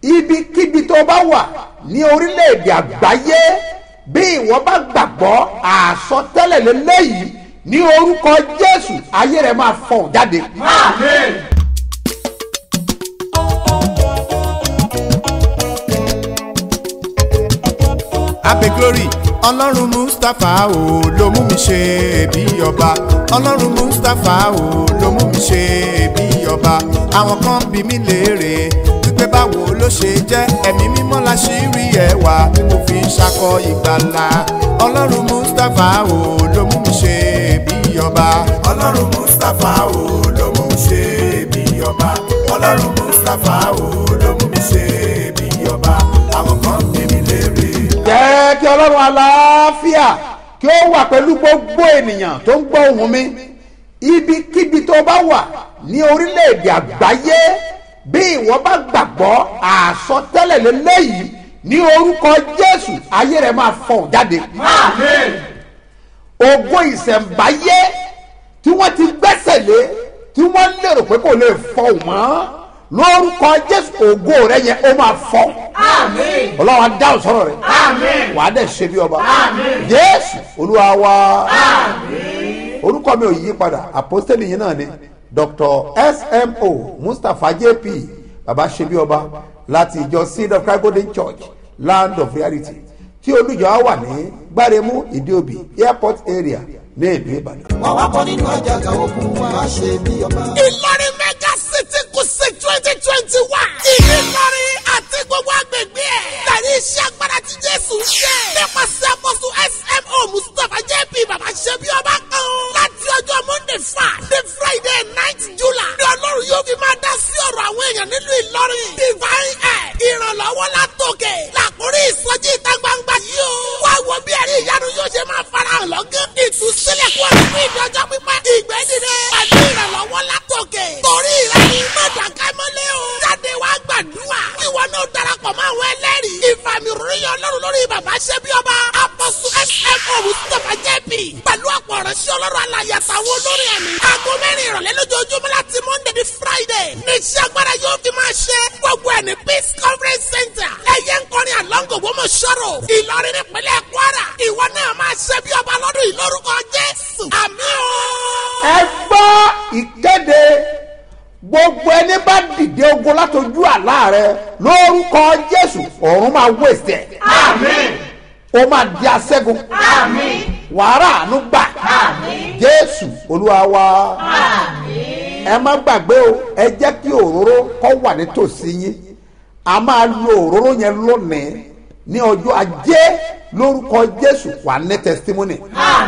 ibikíbi tó bá wà ní orílẹ̀-èdè àgbáyé bí ìwọ bá gbàgbọ́ àsọtẹ́lẹ̀ lélẹ́yìí ní orúkọ jésù ayé rẹ máa fọ̀n jáde. abe glory ọlọ́run mustapha o ló mú mi ṣe bí ọba ọlọ́run mustapha o ló mú mi ṣe bí ọba àwọn kan bí mi léèrè wípé báwo ló ṣe jẹ́ ẹ̀mí mímọ́ la ṣì rí ẹwà tí mo fi ń ṣakọ ìgbàlà ọlọ́run mustapha o ló mú mi ṣe bí ọba ọlọ́run mustapha o ló mú mi ṣe bí ọba ọlọ́run mustapha o ló mú mi ṣe bí ọba àwọn kan bí mi léèrè jẹ́ kí ọlọ́run aláfíà kí ó wà pẹ̀lú gbogbo ènìyàn tó ń gbọ́ ohùn mi ibikíbi tó bá wà ní orílẹ̀-èdè àgbáyé bí ìwọ bá gbàgbọ́ àsọtẹ́lẹ̀ lélẹ́yìí ní orúkọ jésù ayé rẹ máa fọ̀n jáde. ògo ìṣẹ̀ǹbáyé tí wọ́n ti gbẹ́sẹ̀ lé tí wọ́n lérò pé kò lè fọ̀n mọ́ lórúkọ jésù ògo rẹ yẹn ó máa fọ̀n ọlọ́run á dáhùn sọ̀rọ̀ rẹ̀ wàá dẹ̀ ṣe bí ọba jésù olúwa wa orúkọ mi ò yí padà àpọ́stẹ́lì yìí náà ni dr smo mustapha jp baba ṣe bí ọba láti ìjọ seed of christ golden church land of reality tí olùjọ á wà ní gbáremú ìdíòbí airport area ní ìlú ìbàdàn. wà wá bọ́ nínú àjàgà ogun wa ṣe bí ọba. ìlọrin mega city kùsì twenty twenty one. ìlọrin àti gbogbo agbègbè ẹ̀. tẹ̀lé iṣẹ́ agbára tí jésù ṣe. nípasẹ̀ àkóso smo mustapha jp baba ṣe bí ọba kan. láti ọjọ́ monday five the friday night july. ní ọlọ́run yóò fi máa dá sí ọ̀rọ̀ àwọn èèyàn nílùú ìlọrin. divine air ìrànlọ́wọ́ látòkè. làkúrí ìsọjí ìta gbangba yìí o. wá wo bí ẹ̀rí ìyanu yóò ṣe máa farahàn lọ́gán. ìtúsílẹ̀ kú ọ̀rọ̀ fún ìdọ́jọ́ pípẹ́. ìgbẹ́ dìde. pẹ̀lú ìrànlọ́wọ́ látòkè. torí rẹ̀ ni mọ̀dàkẹ́ mọ́lẹ́ o. jáde wá gbàdúrà. ìwọ náà darapọ̀ mọ́ àwọn ẹlẹ́rìí. ìfàmì ròyìn ọlọ́run lórí bàbá ṣẹ́bí ọba. apọ̀sù smo mustapha jp. pẹ̀lú ọ̀pọ̀ ọ̀rẹ́sí ọlọ́run alàyè àtàwọn olórin ẹ̀mí. aago mẹ́rin ìrọ̀lẹ́ lójoojúmọ́ láti monday di friday. ní iṣẹ́ agbára yóò fi máa ṣe. gbogbo ẹ̀ ní peace conference center. ẹ̀yẹ ń kọrin àlọ́ngò gbọ́mọ̀ sọ̀rọ̀. ìlọrin nípínlẹ̀ kwara. ìwọ náà máa ṣe bí ọba lọ́dún yìí lórúkọ jésù. àmì o. ẹ gbọ́ ìkéde gbogbo ẹni bá dìde ogun látọjú àlá rẹ lórúkọ jésù ọ̀run máa wẹ̀sẹ̀. ó máa di aṣẹ́gun. wàrà àánú gbà. jésù olúwa wa. ẹ má gbàgbé o ẹ jẹ́ kí òróró kọ́ wà nítòsí yín a máa lo òróró yẹn lónìí ní ọjọ́ ajé lórúkọ jésù wà ní testimony.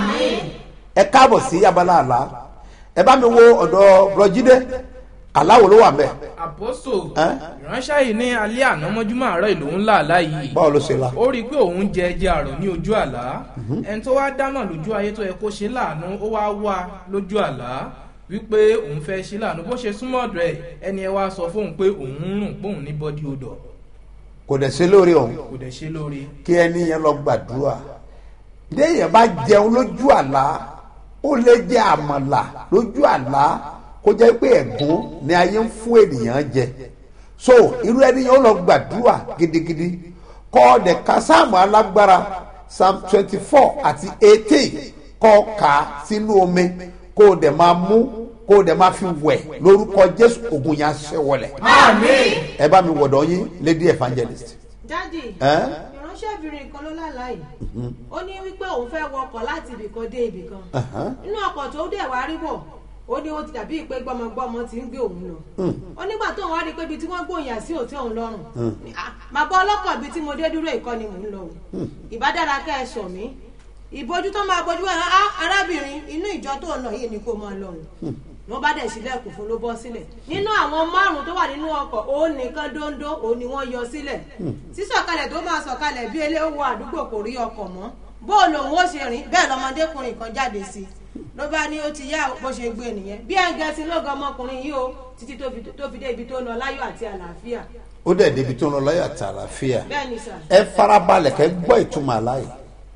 ẹ káàbọ̀ sí abala àlá ẹ bá mi wo ọ̀dọ̀ bùrọ̀jídé aláwo ló wà mẹ́ àpòsò Ẹ́? ìránṣẹ́ yìí ní alẹ́ àná mọ́júmọ́ àárọ̀ ìlú ńlá àlá yìí báwo ló ṣe la. ó rí i pé òun jẹ ẹjẹ àrò ní ojú àlá ẹni tó wá dámọ̀ lójú ayé tó yẹ kó ṣe láàánú ó wá wá lójú àlá wípé òun fẹ́ ṣe láàánú bó ṣe súnmọ́ ọ̀dọ̀ ẹ̀ ẹni ẹ wá sọ fóun pé òun ń rùn póun ní bọ́dí odò kò dẹ̀ ṣe lórí ọ̀hún kò dẹ̀ ṣe lórí kí ẹni yẹn lọ gbàdúrà léèyàn bá jẹun lójú àlá ó lè jẹ àmàlà lójú àlá kó jẹ́ pé ẹ̀gún ni ayé ń fún ènìyàn jẹ so irú ẹni yẹn ó lọ gbàdúrà gidigidi kọ́ ọ̀dẹ̀ ká sáàmù alágbára psalm twenty four àti eighteen kọ́ kà á sínú omi kó o dẹ̀ máa mú kó o dẹ̀ máa fi wẹ̀ lórúkọ jésù ògùn yẹn aṣẹ́ wọlẹ̀ ẹ bá mi wọ̀dọ̀ yín lady evangelist. dádì Eh? ìránṣẹ́bìnrin kan ló lálàá yìí ó ní wípé òun fẹ́ wọkọ̀ láti ibìkan dé ibìkan Uh-huh. nínú ọkọ̀ tó dẹ̀ wá rí bọ̀ ó ní ó ti dàbí pé gbọmọgbọmọ ti ń gbé òun lọ ó nígbà tóun wá rí i pé ibi tí wọ́n gbòòyà sí òtí òun lọ́rùn Ní, "Ah, màá bọ́ ọlọ́kọ̀ ibi tí mo dé dúró ìkọ́ ni mò ń lọ o ìbádára kẹ́ ẹ sọ mí ìbojú tó máa bojú ẹ̀ á arábìnrin inú ìjọ tó ń lọ yìí ni kó máa lọ òun wọ́n bá dẹ̀ sílẹ̀kùn fún ló bọ́ sílẹ̀ nínú àwọn márùn tó wà nínú ọkọ̀ òun nìkan dóńdó òun ni wọ́n yọ sílẹ̀ sísọ̀kalẹ̀ tó máa sọ̀kalẹ̀ bí eléwo àdúgbò kò rí ọkọ̀ mọ́ bó lòun ó ṣe rìn bẹ́ẹ̀ lọmọdékùnrin kan jáde sí i ló bá ní ó ti yá bó ṣe gbé nìyẹn bí ẹ̀ǹgẹ̀sì ló gan ọmọkùnrin yìí o títí tó fi- tó fi dé ibi tó lọ láyọ̀ àti àlàáfíà ó dẹ̀ débi tó ń lọ láyọ̀ àti àlàáfíà bẹ́ẹ̀ ni sà ẹ farabalẹ̀ kẹ́ gbọ́ ìtumọ̀ aláì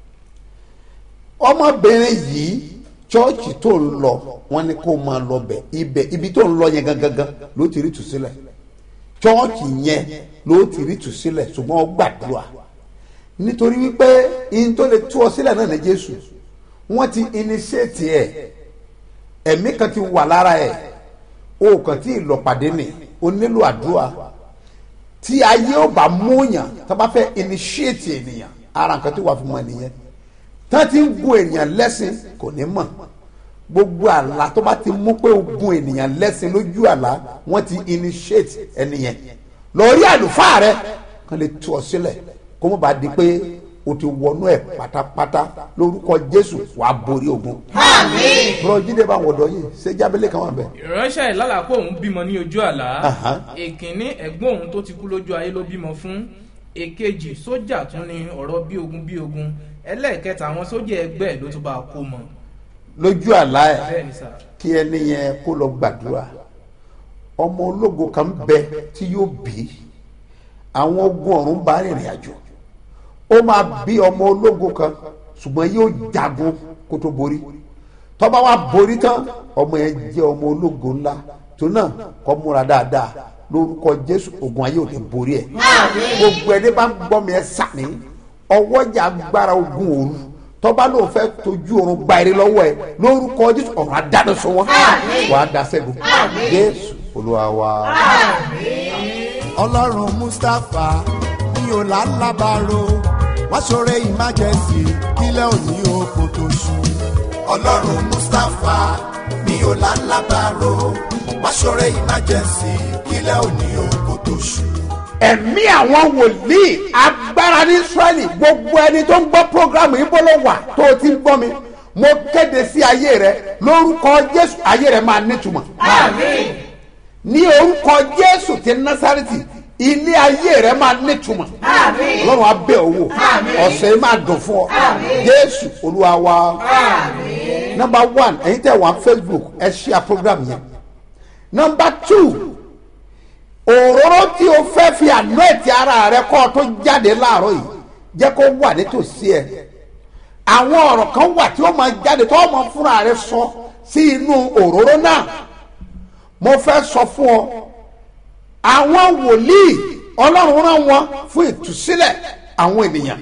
ọmọbìnrin yìí chọ́ọ̀chì tó ń lọ wọn ni kó máa lọ bẹ̀ ibẹ̀ ibi tó ń lọ yẹn gangan ló ti rí tùsílẹ̀ chọ́ọ̀chì yẹn ló ti rí tù sílẹ̀ ṣùgbọ́n ó gbàdúrà nítorí wípé ihun tó lè tú ọ sílẹ̀ náà ní jésù wọ́n ti initiate ẹ̀ ẹ̀mí kan ti wà lára ẹ̀ o kàn tí ì lọ pàdé nì o nílò àdúrà tí ayé ò bá múyàn tó bá fẹ́ initiate ènìyàn ara nǹkan tí wàá fi mọ ènìyàn tá ti ń gun ènìyàn lẹ́sìn kò ní mọ̀ gbogbo àlá tó bá ti mú pé o gun ènìyàn lẹ́sìn lójú àlá wọ́n ti initiate ẹnìyẹn lórí àlùfáà rẹ kàn lè tú ọ sílẹ̀ kó má bàa di pé o ti wọnú ẹ̀ pátápátá lórúkọ jésù wàá borí ogun. bùrọ̀ jíde bá wọ̀dọ̀ yìí ṣé jábẹ́lẹ̀ kan wà bẹ́ẹ̀. ìránṣẹ́ ìlàlà pé òun bímọ ní ojú àlá Aha. èkínní ẹ̀gbọ́n òun tó ti kú lójú ayé ló bímọ fún èkejì sójà tún ní ọ̀rọ̀ bí ogun bí ogun ẹlẹ́ẹ̀kẹta àwọn sójà ẹgbẹ́ ẹ̀ ló tún bá a kó mọ lójú àlá ẹ̀ bẹ́ẹ̀ ni sà kí ẹni yẹn kó lọ gbàdúrà ọmọ ológo kan bẹ tí yóò bí àwọn ogun ọ̀run bá rìnrìn àjò ó máa bí ọmọ ológo kan ṣùgbọ́n yóò jagun kó tó borí tọ́ba wa borí tán ọmọ yẹn jẹ́ ọmọ ológo ńlá tó náà kọ́ múra dáadáa lórúkọ jésù ogun ayé ò ní borí ẹ̀ gbogbo ẹni bá ń gbọ́ mi ẹ sàmì ọwọ́jà agbára ogun òru tọ́ba ló fẹ́ tójú oorun gba eré lọ́wọ́ ẹ lórúkọ jésù ọ̀run adáná sọ wọ́n wàá da sẹ́gun jésù olúwa wa. ọlọ́run mustapha ní ọ̀làlábàárò wá ṣoore emergency kílẹ̀ òní oko tó ṣú. ọlọ́run mustapha ní ọ̀làlábàárò wá ṣoore emergency kílẹ̀ òní oko tó ṣú. ẹ̀mí àwọn wòlíì agbára ní israẹli gbogbo ẹni tó ń gbọ́ programu yìí bọ́lọ̀ wà tó o ti ń gbọ́ mi mo kéde sí ayé rẹ lórúkọ jésù ayé rẹ máa nítumọ̀ ní orúkọ jésù ti násàrìtì ilé ayé rẹ máa nítumọ̀ ọlọ́run á bẹ̀ ọ́ wò ọ̀sẹ̀ yìí máa dùn fún ọ jésù olúwa wa number one ẹ̀yin tẹ̀ wá facebook ẹ ṣíà program yẹn number two òróró tí o fẹ́ fi ànúẹ̀tì ara rẹ kọ́ ọ tó jáde láàárọ̀ yìí jẹ́ kó wà nítòsí ẹ àwọn ọ̀rọ̀ kan wà tí ó máa jáde tó máa fúnra rẹ sọ sí inú òróró náà mo fẹ́ sọ fún ọ àwọn wòlíì ọlọ́run rán wọn fún ìtúsílẹ̀ àwọn ènìyàn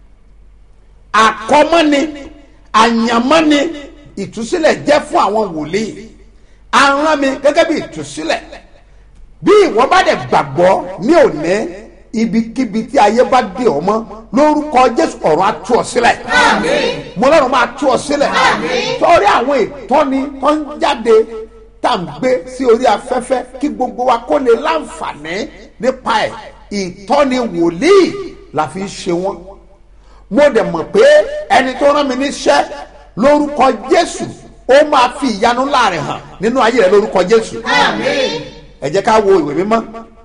àkọ́mọ́ni àyànmọ́ni ìtúsílẹ̀ jẹ́ fún àwọn wòlíì aràn mi gẹ́gẹ́ bí ìtúsílẹ̀ bí ìwọ bá dẹ̀ gbàgbọ́ ní òní ibikíbi tí ayé bá dé ọ mọ́ lórúkọ jésù ọ̀run á tú ọ sílẹ̀ mo lọ́run máa tú ọ sílẹ̀ torí àwọn ìtọ́ni tó ń jáde tá à ń gbé sí orí afẹ́fẹ́ kí gbogbo wa kó lè láǹfààní nípa ẹ̀ ìtọ́ni wòlíì la fi ń ṣe wọ́n mo dẹ̀ mọ̀ pé ẹni tó rán mi níṣẹ́ lórúkọ jésù ó máa fi ìyanu láàrin hàn nínú ayé rẹ lórúkọ jésù ẹ jẹ́ ká wo ìwé mímọ́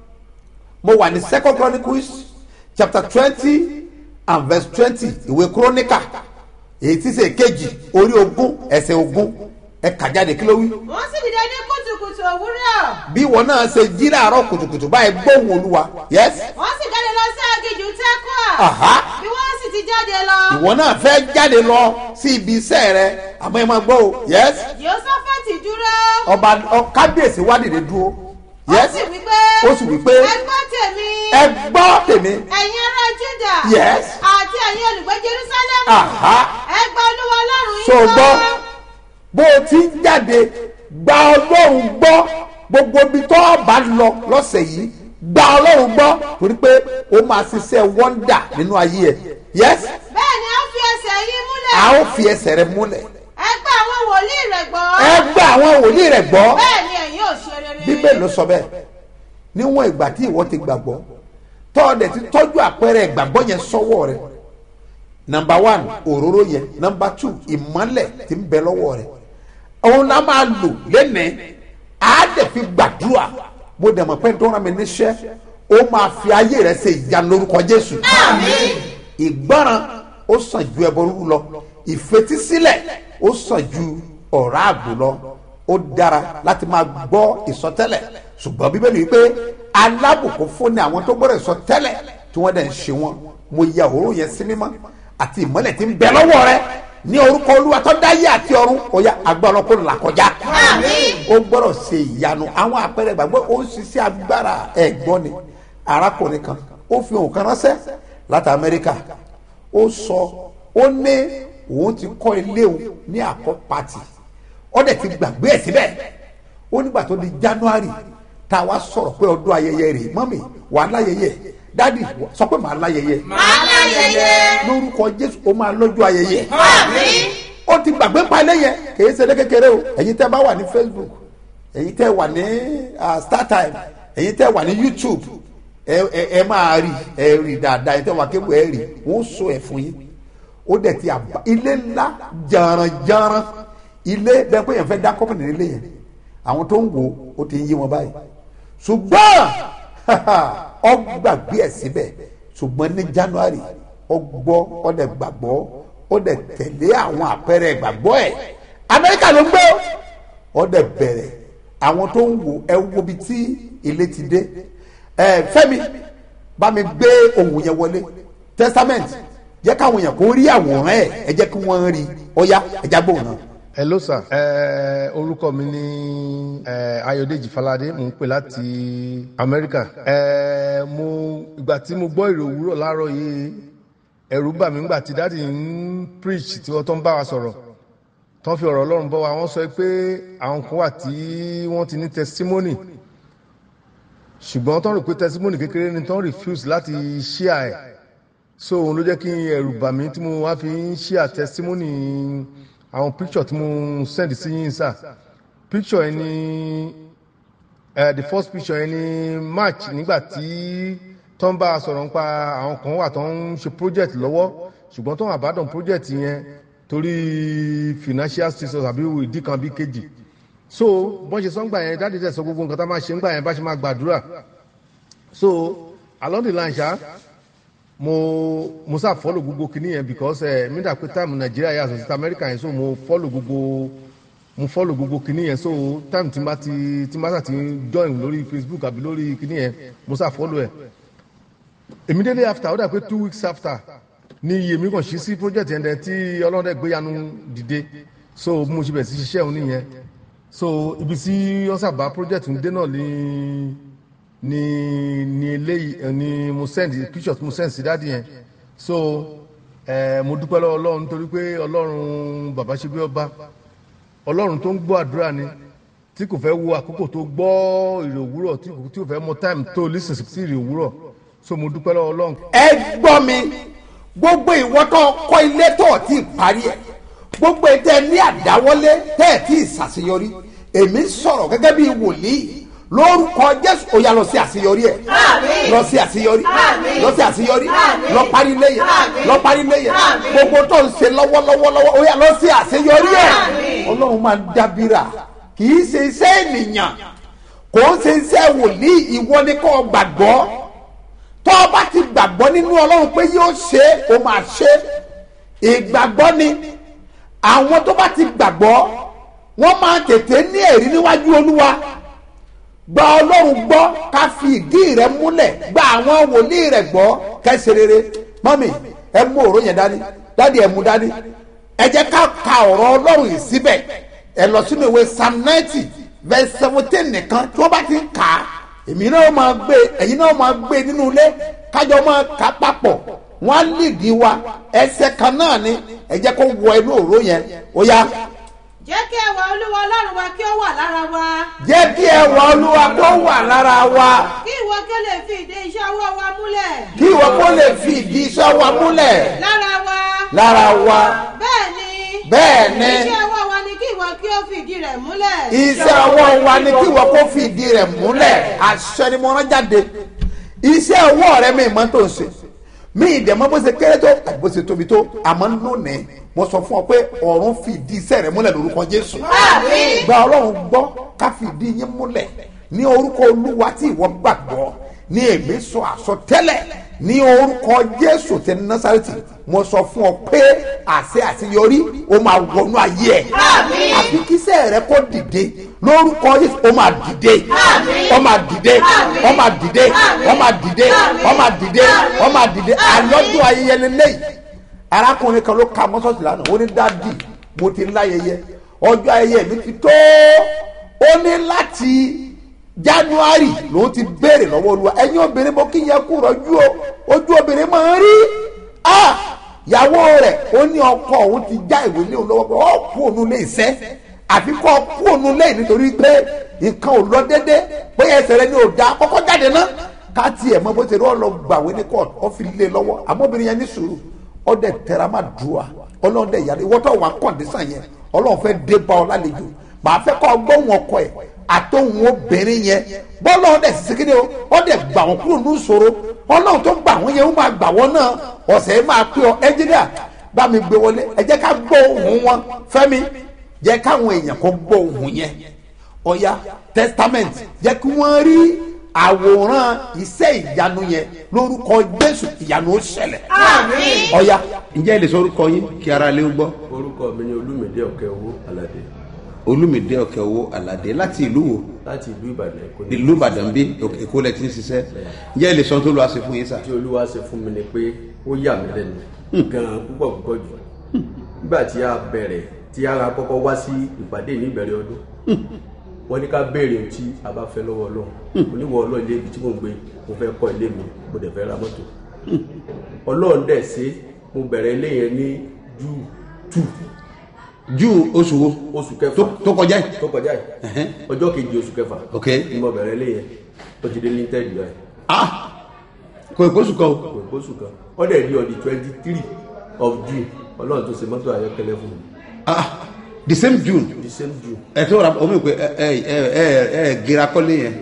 mo wà ní second chronicles chapter twenty and verse twenty ìwé kúrónìkà èyí tí ṣe kejì orí ogún ẹsẹ̀ ogún ẹ kà jáde kí ló wí. wọ́n sì dìde ní kùtùkùtù òwúrọ̀ bí ìwọ náà ṣe jí láàárọ̀ kùtùkùtù báyìí gbóhùn olúwa yes wọ́n sì jáde lọ sí aginjù tẹ́kọ̀ọ́ Aha. bí wọ́n sì ti jáde lọ ìwọ náà fẹ́ jáde lọ sí ibi iṣẹ́ rẹ àmọ́ ẹ máa gbọ́ o yes jehoshaphati dúró ọba ọ- kábíyèsí wá dìde dúró ó yes sì wí pé ó sì wí pé ẹ gbọ́ tèmi ẹ gbọ́ tèmi ẹ̀yin ará juda Yes. àti ẹ̀yin olùgbé jerusalem Aha. ẹ gba olúwa ọlọ́run yín so gbọ́ bó o ti ń jáde gba ọlọ́run gbọ́ gbogbo ibi tó o bá lọ lọ́sẹ̀ yìí gba ọlọ́run gbọ́ torí pé o máa ṣiṣẹ́ wọ́ndà nínú ayé ẹ̀ yes bẹ́ẹ̀ ni a fi ẹsẹ̀ yín múlẹ̀ a ó fi ẹsẹ̀ rẹ múlẹ̀ ẹ gba àwọn wòlíì rẹ̀ gbọ́ ẹ gbọ́ àwọn wòlíì rẹ̀ gbọ́ bẹ́ẹ̀ ni ẹ̀yin ò ṣe rere bíbélì ló sọ bẹ́ẹ̀ níwọ̀n ìgbà tí ìwọ ti gbàgbọ́ tọ́ọ̀dẹ̀ ti tọ́jú àpẹẹrẹ ìgbàgbọ́ yẹn sọ́wọ́ rẹ̀ nọmba one òróró yẹn nọmba two ìmọ́lẹ̀ ti ń bẹ lọ́wọ́ rẹ̀ òun náà máa lò lẹ́nẹ̀ẹ́ á dẹ̀ fi gbàdúrà mo dẹ̀ mọ̀ pé tó rán mi níṣẹ́ ó máa fi ayé rẹ̀ ṣe ìyanu lórúkọ jésù ìgbọràn ó sàn ju ẹbọ rúru lọ ìfetísílẹ̀ ó sàn ju ọ̀rá àgbò lọ ó dára láti máa gbọ́ ìsọtẹ́lẹ̀ ṣùgbọ́n bíbélì wípé alábùkún fún ni àwọn tó gbọ́dọ̀ ìsọtẹ́lẹ̀ tí wọ́n dẹ̀ ń ṣe wọn mo ya òróró yẹn sí mímọ́ àti ìmọ́lẹ̀ tí ń bẹ lọ́wọ́ rẹ ní orúkọ olúwa tó dáyé àti ọ̀run ó yá agbára ọkọ là kọjá ó gbọ́dọ̀ ṣe ìyanu àwọn àpẹẹrẹ ìgbàgbọ́ ó ń ṣiṣẹ́ agbára ẹ̀gbọ́n ni arákùnrin kan ó fi òun kan ránṣẹ́ láti amẹ́ríkà ó sọ ó ní òun ti kọ́ ilé òun ní àkọ́ pati ó dẹ̀ ti gbàgbé ẹ̀ síbẹ̀ ó nígbà tó di january tá a wá sọ̀rọ̀ pé ọdún ayẹyẹ rẹ̀ mọ́mì wà á láyẹyẹ dádì sọ pé màá láyẹyẹ máa láyẹyẹ. lórúkọ jésù ó máa lọ́jọ́ ayẹyẹ àmín. ó ti gbàgbé palẹ̀ yẹn kì í ṣe lé kékeré o ẹ̀yin tẹ́ bá wà ní facebook ẹ̀yin tẹ́ wà ní ah, startime ẹ̀yin tẹ́ wà ní youtube ẹ ẹ ẹ máa rí ẹ rí dáadáa ẹ̀yin tẹ́ wà kébù ẹ rí wọ́n sọ ẹ̀ fún yín ó dẹ̀ ti àbá ilé ńlá jàrànjàràn ilé bẹ́ẹ̀ pé yẹn fẹ́ dá kọ́pìnì nílé yẹn àwọn tó ń wò ó ti ń yí wọn báyìí ṣùgbọ́n ọ gbàgbé ẹ̀ síbẹ̀ ṣùgbọ́n ní january ọ gbọ́ ọ dẹ̀ gbàgbọ́ ó dẹ̀ tẹ̀lé àwọn àpẹẹrẹ ìgbàgbọ́ ẹ̀ amẹ́ríkà ló ń gbé ó dẹ̀ bẹ̀rẹ̀ àwọn tó ń wò ẹ wo bi tí ilé ti dé ẹ fẹ́mi bá mi gbé ohun yẹn wọlé testament jẹ́ káwọn èèyàn kó rí àwòrán ẹ̀ ẹ jẹ́ kí wọ́n rí ọ̀ya ẹ̀já gbóhùn náà. hello sir ẹ orúkọ mi ní ẹ ayọ̀dèjì falade mo ń pè láti amẹ́ríkà ẹ mo ìgbà tí mo gbọ́ ìrò òwúrọ̀ láàárọ̀ yìí ẹ̀rù bà mí nígbà tí dáàdi ń preach tí wọ́n tó ń bá wa sọ̀rọ̀ tó ń fi ọ̀rọ̀ ọlọ́run bọ́ wa wọ́n sọ pé àwọn kan wà tí wọ́n ti ní testimony ṣùgbọ́n tó ń rò pé testimony kékeré ni tó ń refuse láti share ẹ̀ so òun ló jẹ́ kí ẹ̀rù bà mí tí mo wá fi ń share testimony àwọn picture tí mo send sí yín sá picture yẹn ni uh, the first picture yẹn ni march nígbà tí tó ń bá a sọ̀rọ̀ nípa àwọn kan wà tó ń ṣe project lọ́wọ́ ṣùgbọ́n tó ń àbádọ́n project yẹn torí financial status àbí ìdí kan bí kejì so bọ́n ṣe sọ́ngbà yẹn dáàdi tẹ̀ sọ gbogbo nǹkan tá a máa ṣe ńgbà yẹn bá ṣe máa gbàdúrà so along the line ṣá mo mo sá follow gbogbo kinní yẹn because ẹ mi dà pé time nàìjíríà yà sọ sí amẹ́ríkà yẹn so mo follow gbogbo mo follow gbogbo kinní yẹn so time tí n bá ti tí n bá sà ti join lórí facebook àbí lórí kinní yẹn mo sá follow ẹ immediately after ó dà pé two weeks after ni iye mi kàn ṣí sí project yẹn dẹ tí ọlọ́dẹ gbéyanu dìde so bí mo ṣe bẹ̀rẹ̀ sí ṣiṣẹ́ òun nìyẹn so ibi tí wọ́n sábà project ń dé náà ní ni ni eléyìí ẹ, ni mo send picture tí mo send sí dáàdi yẹn so ẹ mo dúpẹ́ lọ́wọ́ ọlọ́run nítorí pé ọlọ́run bàbá ṣe bí ọba ọlọ́run tó ń gbọ́ àdúrà ni tí kò fẹ́ wo àkókò tó gbọ́ ìrè òwúrọ̀ tí kò tí kò fẹ́ mọ time tó listen sí ìrè òwúrọ̀ so mo dúpẹ́ lọ́wọ́ ọlọ́run ẹ gbọ́ mi gbogbo ìwọ tó kọ́ ilé tó ò tí ì parí ẹ̀ gbogbo ẹ̀ tẹ́ ní àdáwọ́lé tẹ́ ẹ̀ tí ì ṣàṣeyọrí èmi sọ̀rọ̀ gẹ́gẹ́ bí wòlíì lórúkọ jésù ó yá lọ sí àṣeyọrí ẹ̀ lọ sí àṣeyọrí lọ sí àṣeyọrí lọ parí léyè lọ parí léyè gbogbo tó ń ṣe lọ́wọ́lọ́wọ́ ó yá lọ sí àṣeyọrí ẹ̀ ọlọ́run máa ń dábìrà kì í ṣe iṣẹ́ ènìyàn kò ń ṣe iṣẹ́ wòlíì ìwọ ni kò gbàgbọ́ tọ́ ọ bá ti gbàgbọ́ nínú ọlọ́run pé yóò ṣe é o máa ṣe é ìgbàgbọ́ ni àwọn tó bá ti gbàgbọ́ wọ́n máa tètè ní ẹ̀rí níwájú olúwa gba ọlọ́run gbọ́ ká fi ìdí rẹ múlẹ̀ gba àwọn wòlíì rẹ gbọ́ kẹsì rere mọ́mì ẹ mú òró yẹn dání dádì ẹ mú dání ẹ jẹ́ ká ka ọ̀rọ̀ ọlọ́run yìí síbẹ̀ ẹ lọ sínú ìwé psalm ninety verse seventeen nìkan tí wọ́n bá ti ń kà á èmi náà máa gbé ẹ̀yin náà máa gbé nínú ilé kájọ máa kà á papọ̀ wọ́n á lìdí wa ẹsẹ̀ kan náà ni ẹ jẹ́ kó wọ inú òró yẹn ó yá jẹ́ kí ẹwà olúwa ọlọ́run wa kí ó wà lára wa jẹ́ kí ẹwà olúwa kó wà lára wa kí ìwọ kí ó lè fi ìdí iṣẹ́ ọwọ́ wa múlẹ̀ kí ìwọ kó lè fi ìdí iṣẹ́ wa múlẹ̀ lára wa lára wa bẹ́ẹ̀ ni bẹ́ẹ̀ ni iṣẹ́ ọwọ́ wa ni kí ìwọ kí ó fi ìdí rẹ̀ múlẹ̀ iṣẹ́ ọwọ́ wa ni kí ìwọ kó fi ìdí rẹ̀ múlẹ̀ àṣẹ ni mo rán jáde iṣẹ́ ọwọ́ rẹ mi mọ́ tó ń ṣe mi ìdẹ̀mọ́ bó ṣe kéré tó àti bó ṣe tóbi tó àmọ́ lónìí mo sọ fún ọ pé ọ̀run fi ìdí iṣẹ́ rẹ múlẹ̀ lórúkọ jésù gba ọlọ́run gbọ́ ká fi ìdí yín múlẹ̀ ní orúkọ olúwa tí ìwọ gbàgbọ́ ní èmi sọ àsọtẹ́lẹ̀ ní orúkọ jésù tẹ násàrẹ́tì mo sọ fún ọ pé àṣẹ àṣeyọrí ó máa wọnú ayé ẹ àfi kíṣẹ́ rẹ kó dìde lórúkọ jésù ó máa dìde ó máa dìde ó máa dìde ó máa dìde ó máa dìde ó máa dìde àlọ́dún ayẹyẹ lélẹ́yìí arákùnrin kan ló ka mọ́sọ̀sì lánàá ó ní dádì mo ti láyẹyẹ ọjọ́ ayẹyẹ mi ti tó ó ní láti january lòun ti béèrè lọ́wọ́ olúwa ẹ̀yin obìnrin mo kí yẹn kú rọ́jú o ojú obìnrin máa ń rí ah ìyàwó rẹ̀ ó ní ọkọ òun ti já ìwé lé òun lọ́wọ́ pé ó kú òun lé iṣẹ́ àfi kọ́ kú òun lé nítorí pé nǹkan ò lọ déédé bóyá ẹsẹ̀ rẹ ni ò da kọ́kọ́ jáde ná ká tiẹ̀ mọ bó ṣe rí ọlọ gbàwé ní court ó fi lé lọ́wọ́ àmọ́bìnrin yẹn ní sùúrù ọdẹ tẹra má dùà ọlọ́run dẹ̀ yàrá ìwọ́tọ̀ wà kọ̀ǹdísàn yẹn ọlọ́run fẹ́ dé bá ọ lálejò màá fẹ́ kọ́ gbóhùn ọkọ ẹ̀ àtòhùn obìnrin yẹn bọ́lá ọdẹ sísèkéde o ọdẹ gbà wọn kúrò ní ìṣòro ọlọ́run tó gbà wọn yẹn ó máa gbà wọn náà ọ̀sẹ̀ yẹn máa pé ọ ẹnjíníà bá mi gbé wọlé ẹ jẹ́ ká gbọ́ ohùn wọn fẹ́mi jẹ́ káwọn èèyàn kó gbọ́ ohùn yẹn ọ̀ya testament jẹ́ kí wọ́n rí àwòrán iṣẹ́ ìyanu yẹn lórúkọ jésù ìyanu ó ṣẹlẹ̀ ọ̀ya ǹjẹ́ ẹ lè sọ orúkọ yín kí ara lè gbọ́ orúkọ mi ni olúmídé ọ̀kẹ́ owó aládé olùmìdé ọ̀kẹ́ owó àlàdé láti ìlú wo láti ìlú ìbàdàn èkó ní ìlú ìbàdàn bí èkó lẹ ti ń ṣiṣẹ́ ǹjẹ́ ẹ lè sọ tó lọ́wọ́ ṣe fún yín sà tí olúwa ṣe fún mi ni pé ó yà mí lẹ́nu gan-an púpọ̀ púpọ̀ jù nígbà tí a bẹ̀rẹ̀ tí ara kọ́kọ́ wá sí ìpàdé ní ìbẹ̀rẹ̀ ọdún wọ́n ní ká béèrè ohun tí a bá fẹ́ lọ́wọ́ ọlọ́run oníwọ̀ ọlọ́run ilé ibi tí mò ń gbé mo fẹ́ kọ́ ilé mi mo dẹ̀ fẹ́ ra mọ́tò ọlọ́run dẹ̀ ṣe mo bẹ̀rẹ̀ ilé yẹn ní jù tù jù oṣù wo oṣù kẹfà tó- tó kọjá yìí tó kọjá yìí Ẹ̀hẹ́n. ọjọ́ kejì oṣù kẹfà Ok. ni mo bẹ̀rẹ̀ ilé yẹn ó ti dé linted yẹn ah kò ìkóṣù kan o kò ìkóṣù kan ó dẹ̀ di on the twenty three of june ọlọ́run tó ṣe mọ́tò ayọ́kẹ́lẹ́ fún mi ah the same june the same june ẹ tó ra omi pé ẹ ẹ ẹ ẹ ẹ gira kọ́lé yẹn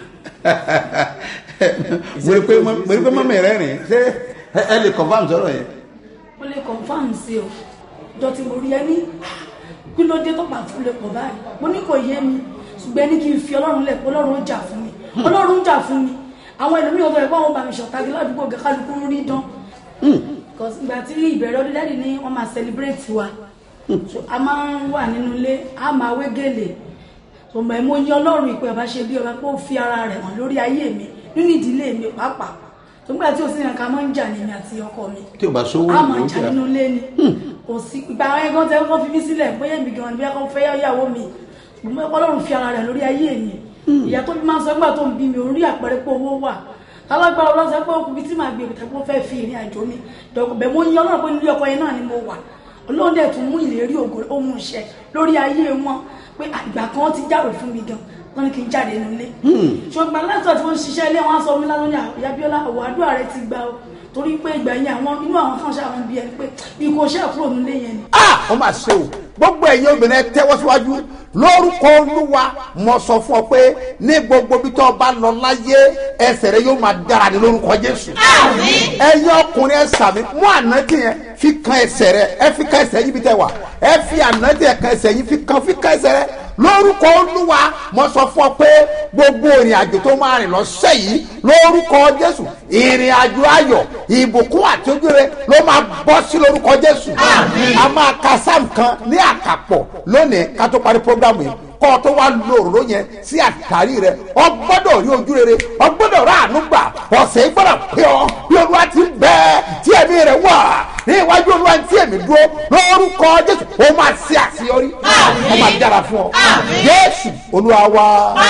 mo rí pé mo rí pé mọ́mí rẹ̀ rìn ṣé ẹ ẹ lè confam sọ̀rọ̀ yẹn mo lè confam sí o jọ tí mo rí ẹ ní kí ló dé tó bá fún lè pọ̀ báyìí mo ní kò yé mi ṣùgbọ́n ẹni kí n fi ọlọ́run lẹ̀ pé ọlọ́run ó jà fún mi ọlọ́run ń jà fún mi àwọn ẹlòmíràn tó yẹ kó àwọn bá mi ṣọ̀tàgé ládùúgbò gẹ kálukú ń rí dán Because ìgbà tí ìbẹ̀rẹ̀ ọdún lẹ́yìn ni wọ́n máa celebrate wa So, a máa ń wà nínú ilé a máa wé gèlè ọmọ ẹ̀ mo yan ọlọ́run ìpè ọba ṣe bí ọba pé ó fi ara rẹ̀ hàn lórí ayé mi nínú ìdílé mi pàápàá tó ń gbà tí o sì yàn ká máa ń jà ní mi àti ọkọ mi tí o bá sówó a máa yóò jà jà nínú ilé ni kò sí ìgbà àwọn ẹgbẹ́ tẹ kọ́ fi mí sílẹ̀ bóyá èmi gan-an bóyá kọ́ fẹ́ yàwó mi ṣùgbọ́n ọlọ́run fi ara rẹ̀ lórí ayé mi ìyá tó bí máa ń sọ nígbà tó ń bí mi ò rí àpẹẹrẹ pé owó wà alágbára ọlọ́sẹ̀ pé okùnrin tí màá gbé ìbùtẹ́ pé ó fẹ́ fi ìrìn àjò mi dọ̀kọ̀ bẹ̀ mo yan ọlọ́run pé nílé ọkọ yẹn náà ni mo wà ọlọ́run dẹ̀ tún mú ìlérí ògo ó mú iṣẹ́ lórí ayé wọn pé ìgbà kan ti jáwèé fún mi gan wọn ni kí n jáde nílé ṣùgbọ́n látọ̀ tí wọ́n ń ṣiṣẹ́ ilé wọn á sọ mí lánàá ní àyàbíọ́lá ọ̀wọ́ àdúrà rẹ ti gbà ó torí pé ìgbà yẹn àwọn inú àwọn kan ṣàwọn bí ẹni pé bí kò ṣe kúrò nílé yẹn ni ah ó máa ṣe o gbogbo ẹ̀yin obìnrin ẹ tẹ́wọ́ síwájú lórúkọ olúwa mo sọ fún ọ pé ní gbogbo bí tó o bá lọ láyé ẹsẹ̀ rẹ yóò máa dára ní lórúkọ jésù ẹ̀yin ọkùnrin ẹ sàmì mú ànájì yẹn fi kan ẹsẹ̀ rẹ ẹ fi kan ẹsẹ̀ yín bí tẹ wà ẹ fi ànájì yẹn kan ẹsẹ̀ yín fi kan fi kan ẹsẹ̀ rẹ lórúkọ olúwa mo sọ fún ọ pé gbogbo ìrìn àjò tó máa rìn lọ́sẹ̀ yìí lórúkọ jésù ìrìn àjò ayọ̀ ìbùkún àti ojúre ló máa bọ́ sí lórúkọ jésù a máa ka sam kan ní àkàpọ̀ lónìí ká tó parí programu yìí kọ́ ọ tó wá lo òróró yẹn sí àtàrí rẹ ọ gbọ́dọ̀ rí ojú rere ọ gbọ́dọ̀ rà àánú gbà ọ̀sẹ̀ yìí gbọ́dọ̀ pé ọ bí olúwa ti ń bẹ tí ẹ̀mí rẹ wà ní iwájú olúwa tí ẹ̀mí dúró lórúkọ jésù ó máa ṣe àṣeyọrí ó máa dára fún ọ jésù olúwa wa.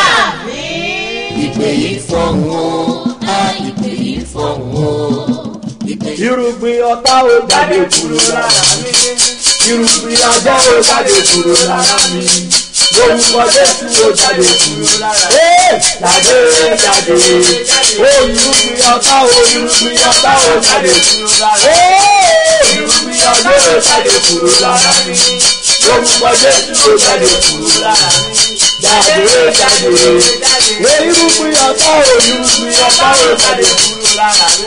ìpè yìí fọ̀hún o á ìpè yìí fọ̀hún o. ìpè yìí irúgbìn ọ̀tá ò jáde kúrò lára mi irúgbìn ajá ò jáde kúrò lára mi lórúkọ jésù ò jáde kúrò lára mi. jáde jáde ó irúgbìn ọ̀tá ò irúgbìn ọ̀tá ò jáde kúrò lára mi irúgbìn ajá ò jáde kúrò lára mi lórúkọ jésù ò jáde kúrò lára mi. jáde jáde ó irúgbìn ọ̀tá ò irúgbìn ọ̀tá ò jáde kúrò lára mi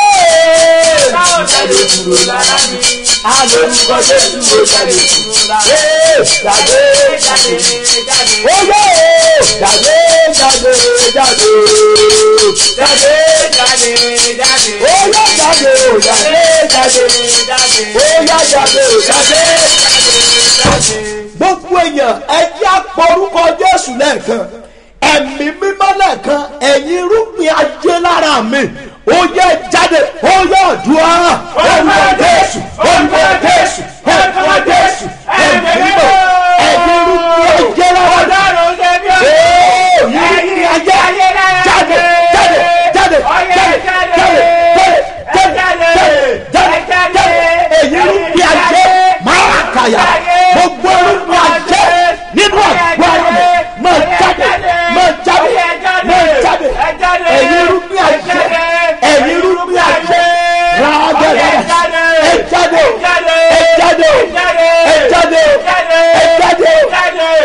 jáde kúrò lára mi. Alórúkọ Jésù ló jáde kúrò lára mi. Jáde jáde jáde. Ó yẹ jáde jáde jáde. Jáde jáde jáde. Ó yẹ jáde ó jáde jáde jáde. Ó yẹ jáde ó jáde jáde. gbogbo èèyàn ẹ jẹ́ àpọ̀rúkọ jésù lẹ́ẹ̀kan ẹ̀mí mímọ́ lẹ́ẹ̀kan ẹ̀yin irúgbìn ajé lára mi ó yẹ jáde ó yẹ ọ̀dùá orúkọ jésù orúkọ jésù orúkọ jésù ẹ̀mí mímọ́ ẹ̀yin irúgbìn ajé lára mi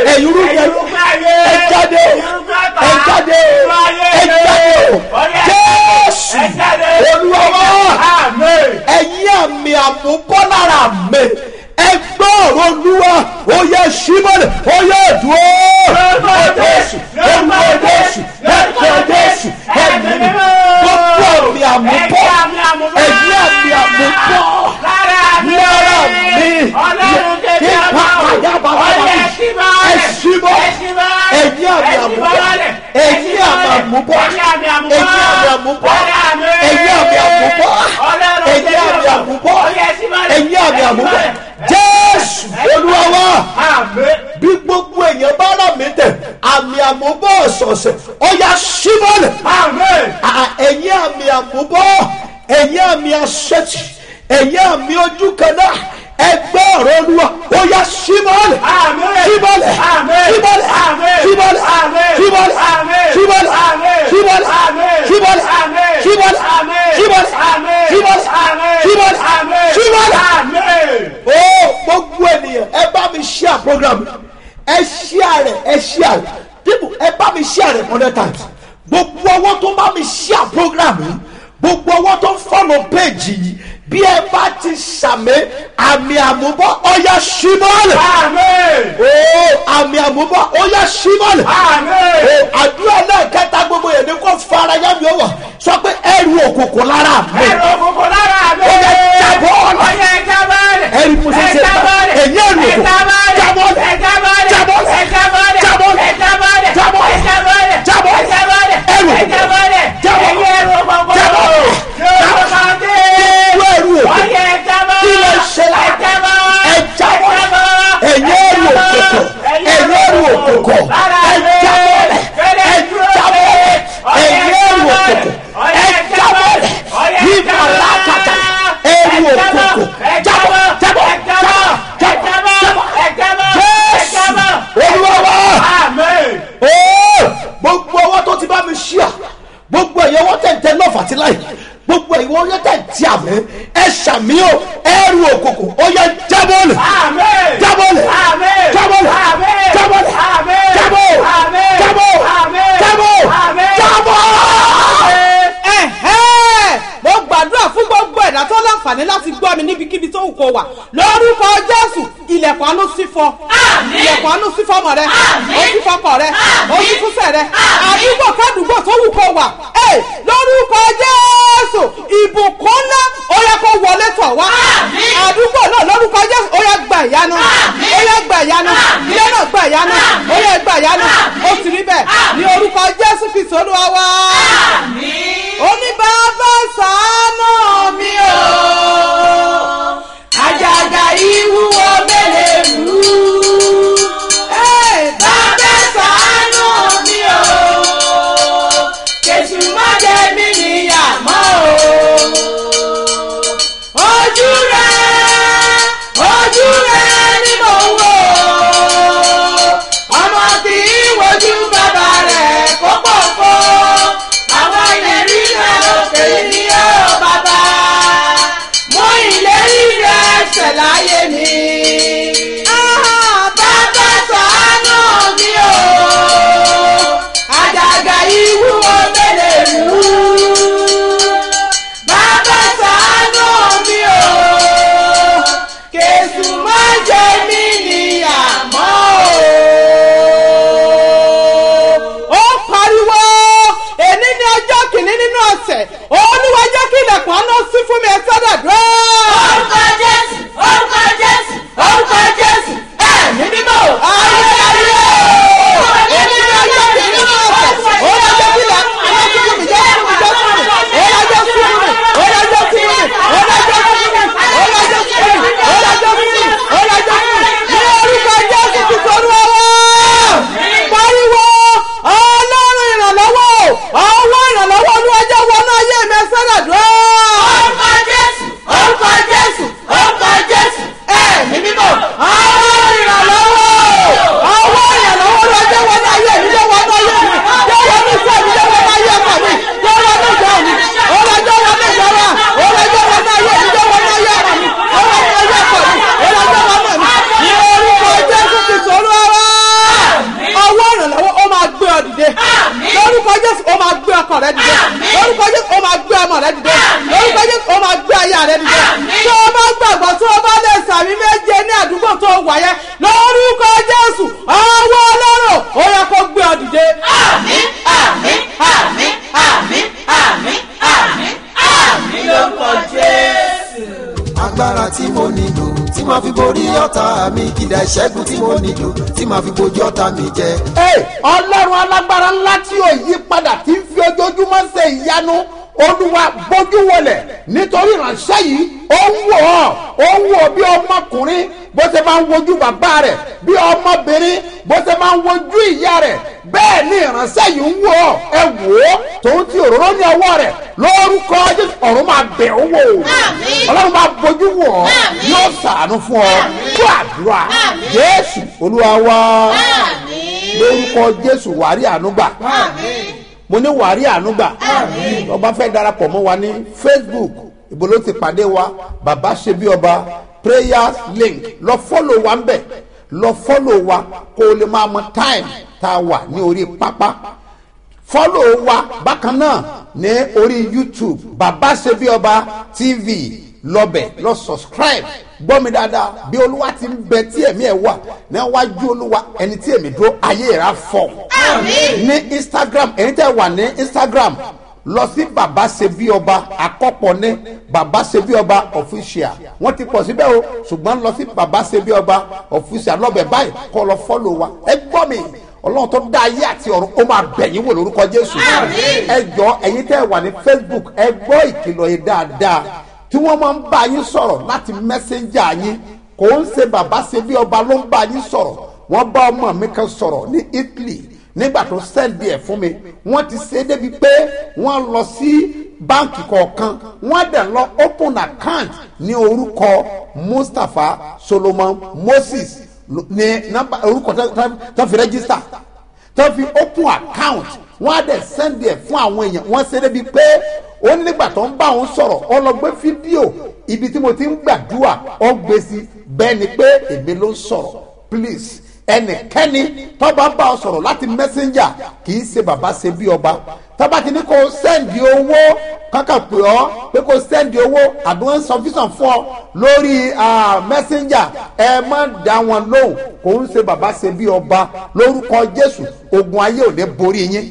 ẹ̀yin rúgbìn ayé ẹ jáde ẹ jáde ẹ jáde jésù olúwa wá ẹ̀yin àmì àmúbọ́ lára mi ẹ gbọ́ ọ̀rọ̀ olúwa ó yẹ símọ́lẹ̀ ó yẹ dúró lórúkọ jésù lórúkọ jésù lórúkọ jésù ẹ̀mí gbogbo àmì àmúbọ́ ẹ̀yin àmì àmúbọ́ lára mi nípa àyà bàbá mi ẹ símọ́ ẹ̀yin àmì àmúbọ́ ẹ̀yin àmì àmúbọ́ ẹ̀yin àmì àmúbọ́ ẹ̀yin àmì àmúbọ́ ẹ̀yin àmì àmúbọ́ ẹ̀yin àmì àmúbọ́ jésù olúwa wa bí gbogbo èèyàn bá rà mí tẹ̀ àmì àmúbọ̀ ọ̀sọ̀ọ̀sẹ̀ ọ̀yà símọ́lẹ̀ ẹ̀yin àmì àmúbọ̀ ẹ̀yin àmì asẹ́tì ẹ̀yin àmì ojú kan náà ẹgbẹ́ ọ̀rọ̀ olúwa ó yá símọ́lẹ̀ símọ́lẹ̀ símọ́lẹ̀ símọ́lẹ̀ símọ́lẹ̀ símọ́lẹ̀ símọ́lẹ̀ símọ́lẹ̀ símọ́lẹ̀ símọ́lẹ̀ símọ́lẹ̀ símọ́lẹ̀ símọ́lẹ̀ ó gbogbo ènìyàn ẹ bá mi share program ẹ share rẹ ẹ share rẹ people ẹ bá mi share rẹ hundred times gbogbo ọwọ́ tó bá mi share program yìí gbogbo ọwọ́ tó follow page yìí bí ẹ bá ti sàmì àmì àmúbọ̀ ọ̀yà ṣímọ́lẹ̀. o àmì àmúbọ̀ ọ̀yà ṣímọ́lẹ̀. o àdúrà náà kẹta gbogbo yẹn ní kò fara yá mi ó wà sọ pé ẹrù òkùnkùn lára mi. ẹrù òkùnkùn lára mi. ó yẹ jábọ́ ọ̀la. ó yẹ jábọ́ ọ̀la. ẹrù mo ṣe ṣe ta èyí ẹrù òkùnkùn jábọ́ ọ̀la. jábọ́ ọ̀la. jábọ́ ọ̀la. jábọ́ ọ̀la. jábọ́ ọ̀la. jábọ́ ọ̀la. jábọ́ ọ̀la. ẹrù òkùnkùn jábọ́ ọ̀la. jábọ́ ọ̀la. jábọ́ ọ̀la. ẹrù òkùnkùn kí ló ṣe la ẹ jábọ́ ẹ̀yin ẹrù òkùnkùn ẹ̀yin ẹrù òkùnkùn ẹ jábọ́ ẹ jábọ́ ẹ̀yin ẹrù òkùnkùn ẹ jábọ́ yíba lákàtà ẹrù òkùnkùn jábọ́ jábọ́ jábọ́ jábọ́ jésù olúwa wá gbogbo ọwọ́ tó ti bá mi ṣíà gbogbo ẹ̀yẹ wọ́n tẹ̀ ń tẹ lọ́ọ̀fù àti láì gbogbo ẹ̀yẹ wọ́n tẹ̀ ń tí àmì ẹ ṣàmì o ẹrù òkùnkùn ó yẹ jábọ́ọ̀lù jábọ́ọ̀lù jábọ́ọ̀lù jábọ́ọ̀lù jábọ́ọ̀lù jábọ́ọ̀lù jábọ́ọ̀lù jábọ́. mo gbàdúrà fún gbogbo ẹ̀dá tó láǹfààní láti gbọ́ mi níbikíbi tó wù kó wà lórúkọ jésù ilẹ̀kùn àánú sí fọ ilẹ̀kùn àánú sí fọmọ rẹ ó sí fọkọ rẹ ó sí fúnṣẹ rẹ àdúgbò kádùúgbò tó wù kó wà lórúkọ jésù ìbùkún ńlá ó yẹ kó wọlé tọ̀ wá àdúgbò náà lórúkọ jésù ó yẹ gbà ìyanu ó yẹ gbà ìyanu ilé náà gbà ìyanu ó yẹ gbà ìyanu ó sì rí bẹ́ẹ̀ ní orúkọ jésù kristu olúwa wá oníbàbá ṣàánú mi o àjàgà ìwúwo mélèé rú bàbá ṣàánú mi o kèsì má jẹ mí níyà mọ́ o lórúkọ jésù. agbára tí mo nílò tí màá fi borí ọ̀tá mi kìdá ìṣẹ́gun tí mo nílò tí màá fi bojú ọ̀tá mi jẹ. Hey, ọlọ́run alágbára ńlá tí ò yí padà tí ń fi ojoojúmọ́ ṣe ìyanu olúwa bójú wọlẹ̀ nítorí ìránṣẹ́ yìí ó ń wò ọ́ ó ń wò bí ọmọkùnrin bó ṣe máa ń wojú bàbá rẹ̀ bí ọmọbìnrin bó ṣe máa ń wojú ìyá rẹ̀ bẹ́ẹ̀ ni ìránṣẹ́ yìí ń wò ọ́ ẹ wò ó tòun ti òróró ní ọwọ́ rẹ̀ lórúkọ jésù ọ̀run máa bẹ̀ ọ́ wò ọlọ́run máa bójú wò ọ́ yóò ṣàánú fún ọ fún àdúrà jésù olúwa wá lórúkọ jésù wàrí ànúgbà mo ní wàrí ànúgbà ọba fẹ́ darapọ̀ mọ́ wa ní facebook ibo ló ti pàdé wa bàbá ṣe bí ọba prayers link lọ fọ́lọ̀ wa ń bẹ̀ lọ fọ́lọ̀ wa kó o lè máa mọ time tá a wà ní orí pápá fọ́lọ̀ wa bákan náà ní orí youtube bàbá ṣe bí ọba tv lọ́bẹ̀ lọ subscribe gbọ́ mi dáadáa bí olúwa ti ń bẹ tí ẹ̀mí ẹ̀ wà níwájú olúwa ẹni tí èmi dúró ayé ìra fọ̀ ní instagram ẹni tẹ́ wà ní instagram lọ sí bàbá ṣe bí ọba àkọ́pọ̀ ní bàbá ṣe bí ọba official wọ́n ti pọ̀ síbẹ̀ o ṣùgbọ́n lọ sí bàbá ṣe bí ọba official lọ́bẹ̀ báyìí kọ́ lọ fọ́lọ̀ wa ẹ gbọ́ mi ọlọ́run tó dá ayé àti ọ̀run ó máa bẹ̀yìn wò lórúkọ jésù ẹ jọ ẹ̀yin tẹ́ wà ní facebook ẹ gbọ́ ìkìlọ̀ yìí dáadáa tí wọ́n máa ń bá yín sọ̀rọ̀ láti mẹ́sẹ̀njà yín kò ń ṣe bàbá ṣe bí ọba ló ń bá yín sọ̀rọ̀ wọ́n bá ọmọ mi kan sọ̀rọ̀ ní italy nígbà tó sẹ́ndì ẹ̀ fún mi wọ́n ti ṣe é débi pé wọ́n lọ sí báǹkì kọ̀ọ̀kan wọ́n dẹ̀ lọ open account ní orúkọ mustapha solomon moses ní nọ́mbà orúkọ tó fi rẹ́gísítà tó fi open account wọ́n á dẹ̀ sẹ́ndì ẹ̀ fún àwọn èèyàn wọ́n ṣe é débi pé ó ní nígbà tó ń bá òun sọ̀rọ̀ ó lọ gbé fídíò ibi tí mo ti ń gbàdúrà ó gbé sí bẹ́ẹ̀ ni pé èmi ló ń sọ̀rọ̀ please ẹnikẹ́ni tọ́ba bá ọ sọ̀rọ̀ láti mẹ́sẹ̀njà kì í ṣe bàbá ṣe bí ọba tọ́ba ti ní kó sẹ́ndì owó kankan pè ọ́ pé kó sẹ́ndì owó àbí wọ́n ń sọ físàn fún ọ lórí mẹ́sẹ̀njà ẹ má dá wọn lóhùn kò ń ṣe bàbá ṣe bí ọba lórúkọ jésù ogun ayé ò ní borí yín.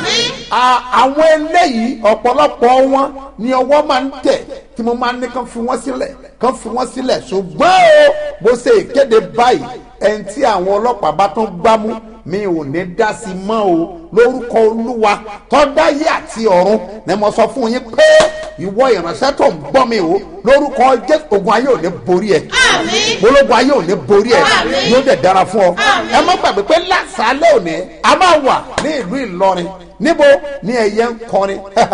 àwọn eléyìí ọ̀pọ̀lọpọ̀ wọn ni ọwọ́ máa ń tẹ̀ tí mo máa ń ní kán fi wọ́n sílẹ̀ kán fi wọ́n sílẹ̀ ṣùgbọ́n o bó ṣe ìkéde báyìí ẹni tí àwọn ọlọ́pàá bá tún gbámú mi ò ní dá sí mọ́ o lórúkọ olúwa tọ́dáyé àti ọ̀run ni mo sọ fún yín pé ìwọ ìránṣẹ́ tó ń gbọ́ mi o lórúkọ jésù ogun ayé ò ní borí ẹ ológun ayé ò ní borí ẹ yóò dẹ̀ dára fún ọ ẹ má gbàgbé pé lásàálẹ̀ òní a máa wà ní ìlú ìlọrin níbo ní ẹ̀yẹ ń kọrin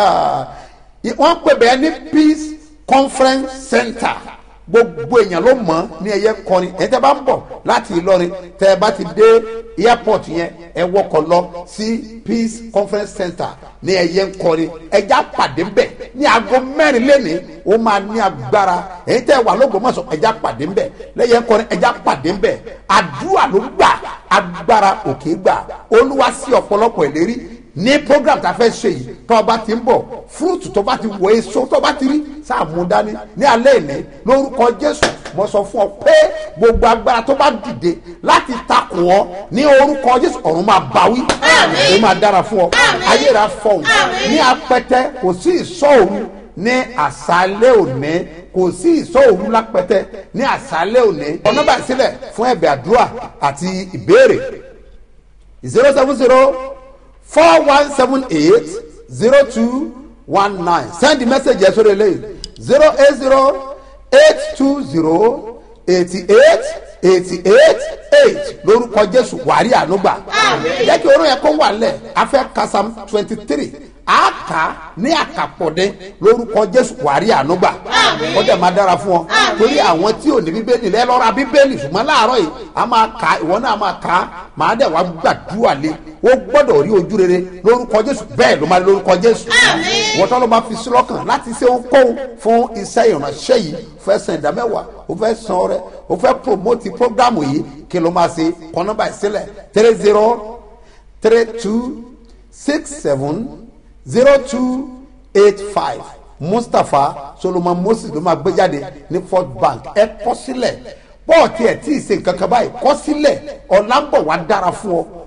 wọ́n pè bẹ́ẹ̀ ní peace conference center gbogbo èèyàn ló mọ̀ ní ẹ̀yẹ kọrin ẹ̀ tẹ́ bá ń bọ̀ láti ìlọrin tẹ́ ẹ bá ti dé airport yẹn ẹ wọkọ̀ lọ sí peace conference center ní ẹ̀yẹ kọrin ẹja pàdé ń bẹ̀ ní aago mẹ́rin lẹ́nìí ó máa ní agbára ẹ̀yin tẹ́ wà lọ́gbọ̀mọ̀sọ̀ ẹja pàdé ń bẹ̀ lẹ́yẹ kọrin ẹja pàdé ń bẹ̀ àdúrà ló gbà agbára òkè gbà olúwa sí ọ̀pọ̀lọpọ̀ ìlérí ní program tá a fẹ́ ṣe yìí tó o bá ti ń bọ̀ fúrúùtù tó o bá ti wọ èso tó o bá ti rí sáà mú dání ní alẹ́ ìní lórúkọ jésù mo sọ fún ọ pé gbogbo agbára tó bá dìde láti takò ọ ní orúkọ jésù ọ̀run máa báwí ó máa dára fún ọ ayé rà fọhùn ní apẹtẹ kò sí ìsọ òru ní àṣálẹ́ òní kò sí ìsọ òru lápẹtẹ ní àṣálẹ́ òní ọ̀nà bá sílẹ̀ fún ẹ̀bẹ̀ àdúrà àti ìbéèrè zero seven zero four one seven eight zero two one nine send the message yẹn sórí eléyìí zero eight zero eight two zero eighty eight eighty eight eight lórúkọ jésù wàrí ànúgbà jẹ́ kí orun yẹn kó wà lẹ̀ afẹ́ kasam twenty three a kà ní àkàpọ̀dé lórúkọ jésù wàrí ànúgbà ó dẹ̀ máa dára fún ọ torí àwọn tí ò ní bíbélì lẹ́ lọ́ra bíbélì ṣùgbọ́n láàárọ̀ yìí a máa kà ìwọ náà máa kà máa dẹ̀ wá gbàdúrà lé ó gbọ́dọ̀ rí ojú rere lórúkọ jésù bẹ́ẹ̀ ló máa lórúkọ jésù wọ́n tọ́ ló máa fi sí lọ́kàn láti ṣe ohunkóhun fún iṣẹ́ ìránṣẹ́ yìí fẹ́ san ìdámẹ́wàá ó fẹ́ san ọrẹ ó fẹ́ promote programu yìí kí ló máa ṣe kọ́ nọ́mbà ìsílẹ̀ three zero three two six seven zero two eight five mustapha solomon moses ló máa gbé jáde ní fort bank ẹ kọ sílẹ̀ pọ́ọ̀tì ẹ̀ tí ì ṣe nǹkan kan báyìí kọ sílẹ̀ ọ̀làǹbọ̀ wá dára fún ọ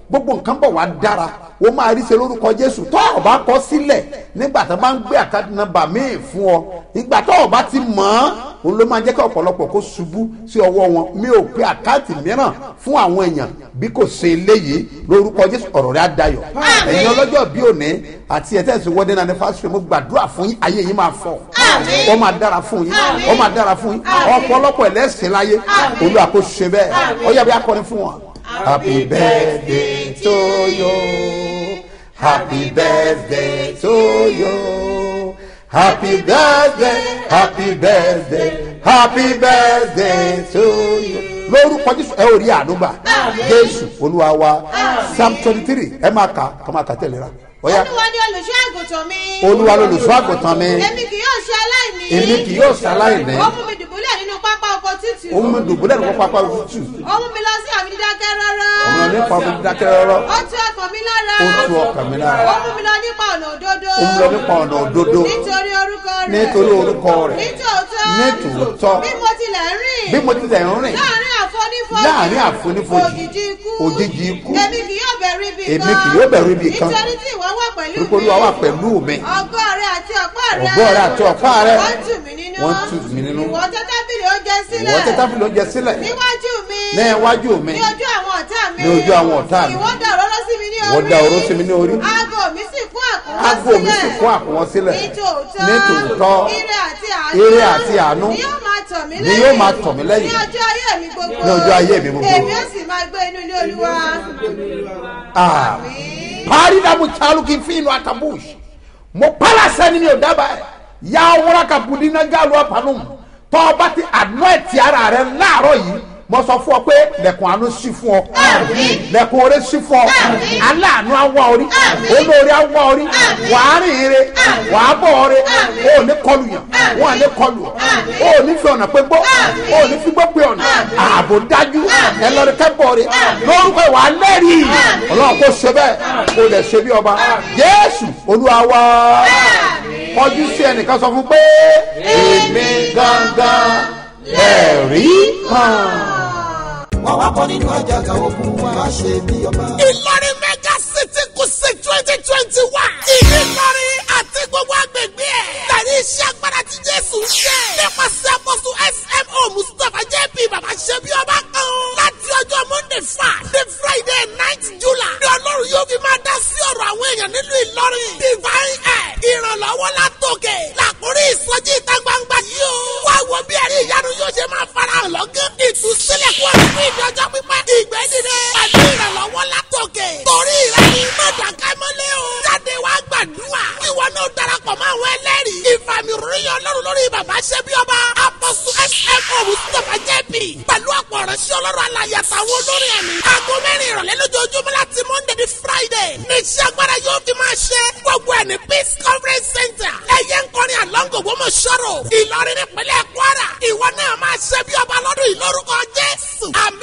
gbogbo nǹkan bọ̀ wá dára ó máa rí ṣe lórúkọ jésù tó o bá kọ sílẹ̀ nígbà tó bá ń gbé àkáàdì nọ́mbà míì fún ọ nígbà tó o bá ti mọ̀ ọ́n òun ló máa jẹ́ kí ọ̀pọ̀lọpọ̀ kó ṣubú sí ọwọ́ wọn mi ò pe àkáàtì mìíràn fún àwọn èèyàn bí kò ṣe eléyìí lórúkọ jésù ọ̀rọ̀ rẹ̀ á dayọ̀ ẹ̀yin ọlọ́jọ́ bí òní àti ẹ̀ tẹ̀sí wọ́dẹ́ náà ní fásitì mo gbàdúrà fún yín ayé yín máa fọ̀ ó máa dára fún yín ó máa dára fún yín ọ̀pọ̀lọpọ̀ ẹlẹ́sìn láyé olúwa kò ṣe bẹ́ẹ̀ ó yẹ bí akọrin fún wọn. happy birthday to you happy birthday to you happy birthday happy birthday happy birthday to you lórúkọ jésù ẹ ò rí àdúgbà jésù olúwa wa psalm twenty three ẹ máa kà kọ́ máa kà tẹ̀lé ra ọ̀ya olúwa ni olùṣọ́ àgùntàn mi. olúwa lolùṣọ́ àgùntàn mi èmi kì yóò ṣe aláìní. èmi kì yóò ṣaláìní ó mú mi dùbúlẹ̀ nínú pápá oko tútù. ó mú mi dùbúlẹ̀ ní pápá tútù ó mú mi lọ sí àmì dídákẹ́ rọ́rọ́. ọmọ nípa mi dákẹ́ rọ́rọ́ ó tú ọkàn mi lára. ó tú ọkàn mi lára ó mú mi lọ nípa ọ̀nà òdodo. ó mú lọ nípa ọ̀nà òdodo nítorí orúkọ rẹ̀. nítorí orúkọ rẹ̀ nítòótọ́. nítòótọ́ bí mo tilẹ̀ rìn. bí mo tilẹ̀ ń rìn láàrin àfonífojì. láàrin àfonífojì òjijì ikú. òjijì ikú èmi kì yóò bẹ̀rù ibi kan. èmi kì yóò bẹ̀rù ibi kan nítorí tí ìwọ wà pẹ̀lú torí pé olúwa wà pẹ̀lú mi ọgọ́ rẹ àti ọ̀pá rẹ. ọ̀gbọ́ rẹ àti ọ̀pá rẹ wọ́n tù mí nínú. wọ́n tù mí nínú ìwọ tẹ́ tábìlì oúnjẹ sílẹ̀. ìwọ tẹ́ tábìlì oúnjẹ sílẹ̀ níwájú mi. ní iwájú mi ní ojú àwọn ọ̀tá mi. ní ojú àwọn ọ̀tá mi ìwọ dá òróró sí mi ní orí. ìwọ dá òróró sí mi ní orí aago mi sì kún àkúnwọ́ sílẹ̀. aago mi sì kún àkúnwọ́ sílẹ̀ nítòótọ́. nítòótọ́ ire àti àánú. ire àti àánú ni yóò máa tọ̀ mí ni lẹ́yìn. yóò máa tọ̀ mí lẹ́yìn. ní ọjọ́ ayé mi gbogbo. Ní ọjọ́ ayé mi gbogbo. èmi ó sì máa gbé inú ilé olúwa. Ah. parí dàmú tsalu kì í fi inú atabush mo pala sani mi ò dábàá ẹ yà wúrà ka budi na galu apanu tọ́ba ti àná ẹ̀ ti ara rẹ láàárọ̀ yìí mo sọ fún ọ pé lẹ̀kùn àánú sí fún ọ lẹ̀kùn oore sí fún ọ aláàánú awọ orí olórí awọ orí wàá rìn ire wàá bọ̀ ọrẹ o ò ní kọlu yàn wọn à ní kọlu ọ o ò ní fi ọ̀nà pé gbó o ò ní fi gbó pé ọ̀nà ààbò dájú ẹ lọ́ọ́ kẹ́ bọ̀ ọrẹ lórúkọ ìwà lẹ́rìí ọlọ́run kò ṣe bẹ́ẹ̀ kò lè ṣe bí ọba jésù olúwa wá kọjú sí ẹnìkan sọ fún pé èmi gangan lẹ́rìí kan. wà wá bọ́ nínú àjàgà ogun wa ṣe bí ọba. ìlọrin mega city kùsì twenty twenty one. ìlọrin àti gbogbo agbègbè ẹ̀. tẹ̀lé iṣẹ́ agbára tí jésù ń ṣe. nípasẹ̀ àkóso smo mustapha jp baba ṣẹ́bi ọba kan. láti ọjọ́ monday five the friday night july. ní ọlọ́run yóò fi máa dá sí ọ̀rọ̀ àwọn èèyàn nílùú ìlọrin. divine air ìrànlọ́wọ́ látòkè. làkúrí ìsọjí ìta gbangba yìí o. wá wo bí ẹ̀rí ìyanu yóò ṣe máa farahàn lọ́gán. ìtúsílẹ̀ kú ọ̀rọ̀ fún ìdọ́jọ́ pípẹ́. ìgbẹ́ dìde. pẹ̀lú ìrànlọ́wọ́ látòkè. torí rẹ ni mọ̀dàkẹ́ mọ́lẹ́ o. jáde wá gbàdúrà. ìwọ náà darapọ̀ mọ́ àwọn ẹlẹ́rìí. ìfàmì ròyìn ọlọ́run lórí bàbá ṣẹ́bí ọba. apọ̀sù smo mustapha jẹ́bi. pẹ̀lú ọ̀pọ̀ ọ̀rẹ́sí ọlọ́run alàyè àtàwọn olórin ẹ̀mí. aago mẹ́rin ìrọ̀lẹ́ lójoojúmọ́ láti monday di friday. ní iṣẹ́ agbára yóò fi máa ṣe. gbogbo ẹ̀ ní peace conference center. ẹ̀yẹ ń kọrin àlọ́ngò wọ́n mọ̀ ṣọ́rọ̀. ìlọrin nípínlẹ̀ kwara. ìwọ náà máa ṣẹ́bí ọba lọ́dún ìlórúkọ jésù. àmì